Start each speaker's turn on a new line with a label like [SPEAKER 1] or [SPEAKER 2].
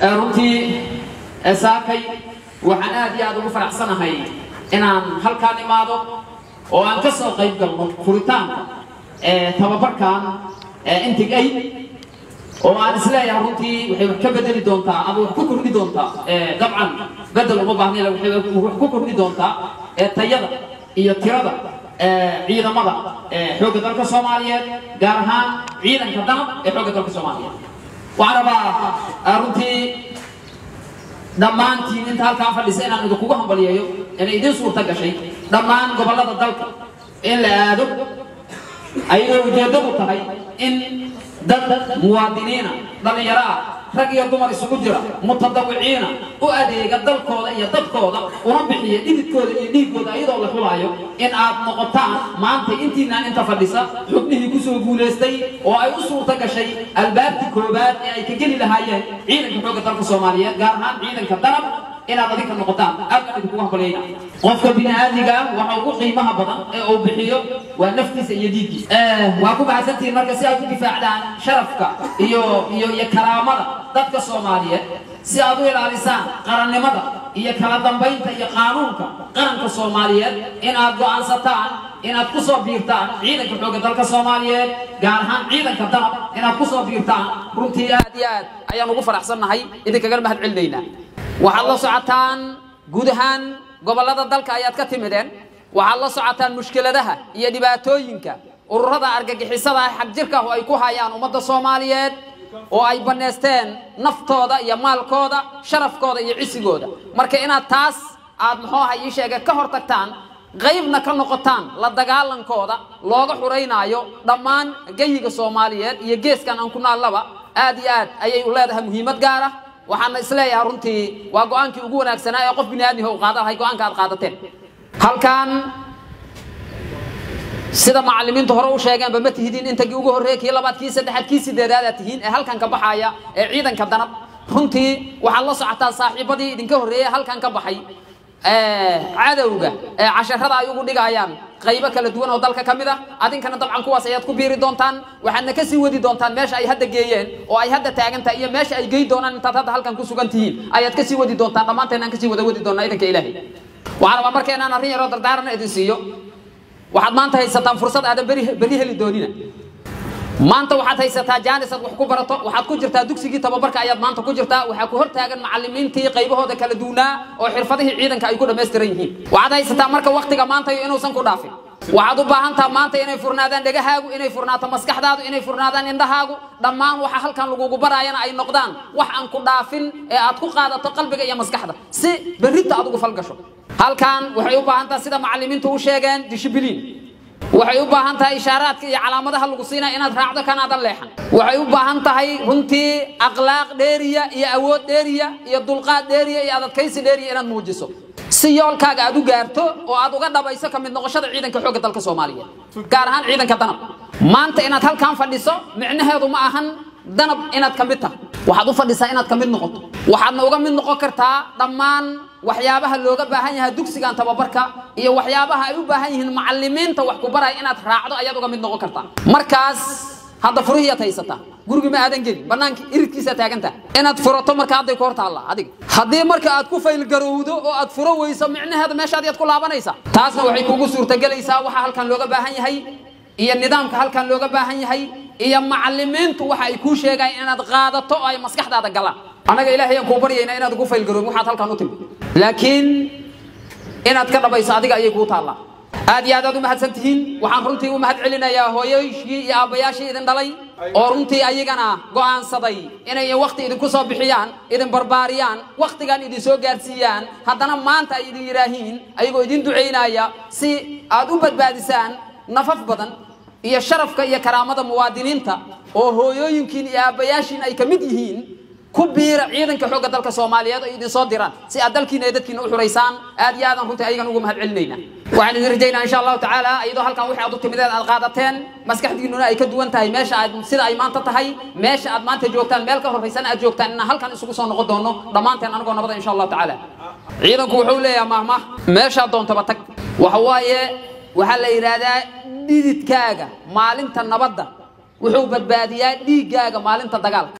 [SPEAKER 1] runtii saakay waxaan aad iyo aad ugu faraxsanahay inaan halkaan imaado oo aan ka soo qayb galno furitaanka tababarkan intigay oo aan isleeyahay runtii waxay wax ka bedeli doontaa ama wax ku kordhi doontaa dabcan bedel uma baahnayn waxay wax ku kordhi doontaa tayada iyo tirada ciidamada xoogga dalka soomaaliyeed gaar ahaan ciidanka danab ee xoogga dalka soomaaliyeed waxaan rabaa runtii dhammaantiin inta halkaan fadhisa inaan idinkugu hambaliyeeyo inay idiin suurta gashay dhammaan gobollada dalka in la aado ayadoo ujeeddadu tahay in dad muwaadiniina dhallinyaro ah rag iyo dumar isugu jira mutadawiciina u adeega dalkooda iyo dadkooda una bixiya dhididkooda iyo dhiiggooda iyadoo la xulaayo in aad noqotaan maanta intiinaan inta fadhisa xubnihii kusoo guulaystay oo ay u suurta gashay albaabtii koowaad ee ay ka geli lahaayeen ciidanka xoogga dalka soomaaliyeed gaar ahaan ciidanka danab inaad adinka noqotaan aad baan idinkugu hambalyayna qofka bini'aadiga waxa ugu qiimaha badan ee uu bixiyo waa naftiisa iyo dhiiggiisa waa ku mahadsantihiin marka si aad u difaacdaan sharafka iyo iyo iyo karaamada dadka soomaaliyeed si aad u ilaalisaan qarannimada iyo kala dambaynta iyo qaanuunka qaranka soomaaliyeed inaad go'aansataan inaad ku soo biirtaan ciidanka xoogga dalka soomaaliyeed gaar ahaan ciidanka danab inaad ku soo biirtaan runtii aad iyo aad ayaan ugu faraxsannahay idinkaga mahad celinaynaa waxaad la socotaan guud ahaan gobollada dalka ayaad ka timideen waxaad la socotaan mushkiladaha iyo dhibaatooyinka ururada argagixisada ah xagjirka oo ay ku hayaan ummadda soomaaliyeed oo ay bannaysteen naftooda iyo maalkooda sharafkooda iyo cisigooda marka inaad taas aad muxuu aha ii sheegay ka hor tagtaan qaybna ka noqotaan la dagaalankooda looga xuraynaayo dhammaan geyiga soomaaliyeed iyo geeskan aan ku naallaba aad iyo aad ayay u leedahay muhiimad gaar ah waxaana isleeyahay runtii waa go-aankii ugu wanaagsanaa ee qof bini aadmiha u qaada lahay go-aanka aad qaadateen halkan sida macallimiintu hore u sheegeenba ma tihidiin intagii ugu horreeyay kii labaad kii saddexaad kii sideedaad aad tihiin ee halkan ka baxaya ee ciidanka danab runtii waxaad la socotaa saaxiibadii idinka horreeyay halkan ka baxay cadowga ee casharada ay ugu dhigayaan qaybo kala duwan oo dalka ka mid ah adinkana dabcan kuwaas ayaad ku biiri doontaan waxaadna ka sii wadi doontaan meesha ay hadda geeyeen oo ay hadda taagan tahay iyo meesha ay gey doonaan intaad hadda halkan ku sugan tihiin ayaad ka sii wadi doontaan dhammaanteen aan kasii wada wadi doonaa idanka ilaahay waxaan rabaa marka inaan arrin yaroo dardaaran idin siiyo waxaad maanta haysataan fursad aadan beri beri heli doonina maanta waxaad haysataa jaanis aad wax ku barato waxaad ku jirtaa dugsigii tababarka ayaad maanta ku jirtaa waxaa ku hortaagan macallimiintii qaybahooda kala duunaa oo xirfadihii ciidanka ay ku dhammaystiran yihiin waxaad haysataa marka waktiga maanta iyo inuusan ku dhaafin waxaad u baahan taha maanta inay furnaadaan dhegahaagu inay furnaato maskaxdaadu inay furnaadaan indhahaagu dhammaan waxa halkan lagugu baraayana ay noqdaan wax aan ku dhaafin ee aad ku qaadato qalbiga iyo maskaxda si berrinta aad ugu falgasho halkan waxay u baahan taha sida macallimiintu u sheegeen dishibiliin waxay u baahan tahay ishaaraadka iyo calaamadaha lagu siinaya inaad raacdo kanaadan leexan waxay u baahan tahay runtii akhlaaq dheeriya iyo awood dheeriya iyo dulqaad dheeriya iyo adadkaysi dheeriya inaad muujiso si yoolkaaga aad u gaarto oo aad uga dhabayso ka mid noqoshada ciidanka xoogga dalka soomaaliyeed gaar ahaan ciidanka danab maanta inaad halkan fadhiso micnaheedu ma ahan danab inaad ka mid tahay waxaad u fadhisaa inaad ka mid noqoto waxaadna uga mid noqon kartaa dhammaan waxyaabaha looga baahan yahay dugsigan tababarka iyo waxyaabaha ay u baahan yihiin macallimiinta wax ku baraya inaad raacdo ayaad uga mid noqon kartaa markaas hadda furihiiad haysataa gurigi ma aadan gelin banaanka iridkiisaa taagantaa inaad furato marka hadday ku hor taallaa adiga haddii marka aad ku faylgarowdo oo aad furo weyso micnaheeda meeshaad yaad ku laabanaysaa taasna waxay kugu suurtagelaysaa waxa halkan looga baahan yahay iyo nidaamka halkan looga baahan yahay iyo macallimiintu waxa ay kuu sheegayaan inaad qaadato oo ay maskaxdaada galaan annaga ilaahay aan kuu baryaynaa inaad ugu faylgaroobin waxaad halkan u timid laakiin inaad ka dhabayso adiga ayay kuu taallaa aad iyo aad aad u mahadsan tihiin waxaan runtii u mahad celinayaa hooyoyshii iyo aabbayaashii idin dhalay oo runtii ayagana go'aansaday inay wakti idinku soo bixiyaan idin barbaariyaan wakhtigan idin soo gaarsiiyaan haddana maanta ay idin yidhaahiin ayagoo idin ducaynaya si aad u badbaadisaan nafaf badan iyo sharafka iyo karaamada muwaadiniinta oo hooyooyinkiin iyo aabbayaashiin ay ka mid yihiin ku biira ciidanka xoogga dalka soomaaliyeed oo idin soo diraan si aad dalkiina iyo dadkiina u xuraysaan aad iyo aadan runtii ayagan ugu mahad celinayna waxaan idin rajaynaa insha allahu tacaala iyadoo halkan wixii aad u timideed aad qaadateen maskaxdiinuna ay ka duwan tahay meesha aad sida ay maanta tahay meesha aad maanta joogtaan meel ka horraysan aad joogtaan inaan halkan isugu soo noqon doono dhammaanteen anagoo nabada insha allahu tacaala ciidanku wuxuu leeyahay mahmah meeshaad doontaba tag waxa waaye waxaa la yidhaahdaa dhididkaaga maalinta nabadda wuxuu badbaadiyaa dhiiggaaga maalinta dagaalka